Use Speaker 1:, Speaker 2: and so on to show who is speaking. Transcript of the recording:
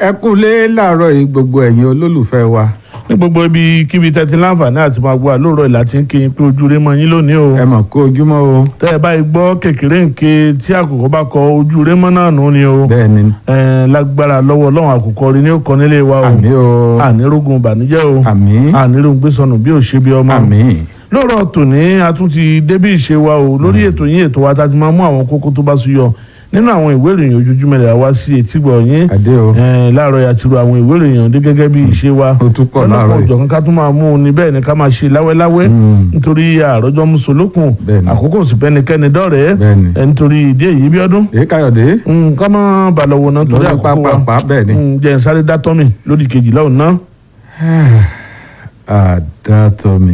Speaker 1: ẹ kúlé láàárọ̀ yìí gbogbo ẹ̀yin olólùfẹ́ wa
Speaker 2: ní gbogbo ibi kíbi tẹ́tí láǹfààní àti máa gbọ́ àlóòrọ̀ ìlà tí ń kí n pé ojú rẹ mọ́ yín lónìí o.
Speaker 1: ẹ mọ̀ kó ojúmọ́ o
Speaker 2: tẹ́ ẹ báyìí gbọ́ kékeré nké tí àkùkọ bá kọ ojú rẹ mọ́ náà nù ni o.
Speaker 1: bẹ́ẹ̀ ni
Speaker 2: ẹ lágbára lọ́wọ́ ọlọ́run àkùkọ rí ní ó kọ nílé wa o.
Speaker 1: àmì o
Speaker 2: ànírógun ìbànújẹ́ o.
Speaker 1: àmì
Speaker 2: ànírógun gbésọnù bí ò ṣe bí ọmọ.
Speaker 1: àmì
Speaker 2: lóòrọ̀ tòní a tún ti débí ìṣe wa o lórí ètò yín ètò wa tá a ti máa mú àwọn kókó tó bá súyọ nínú àwọn ìwé ìròyìn ojoojúmọ́ rẹ̀ wá sí etígbọ̀ yín
Speaker 1: àdé o
Speaker 2: ẹ láàárọ̀ yà ti ro àwọn ìwé ìròyìn ọ̀dẹ́ gẹ́gẹ́ bí ìṣe wa
Speaker 1: ó tún pọ̀ láàárọ̀ yìí
Speaker 2: ọ̀jọ̀kan ká tún máa mú un ní bẹ́ẹ̀ ni ká máa ṣe láwẹ́láwẹ́
Speaker 1: Mm.
Speaker 2: nítorí àròjọ musolókun
Speaker 1: Bẹ́ẹ̀ ni.
Speaker 2: àkókò sì pẹ́nikẹ́ni dọ́rẹ̀ẹ́
Speaker 1: bẹ́ẹ̀ ni
Speaker 2: ẹ nítorí ìdí èyí bí ọdún
Speaker 1: èyí káyọ̀dé
Speaker 2: ká má balọ̀wọ̀ náà torí
Speaker 1: lórí
Speaker 2: àkókò wa
Speaker 1: pápá bẹ́ẹ̀ ni
Speaker 2: Mm, jẹ́ n sáré dátọ́mì lódì kejìlá òun náà.
Speaker 1: àdàtọ̀mí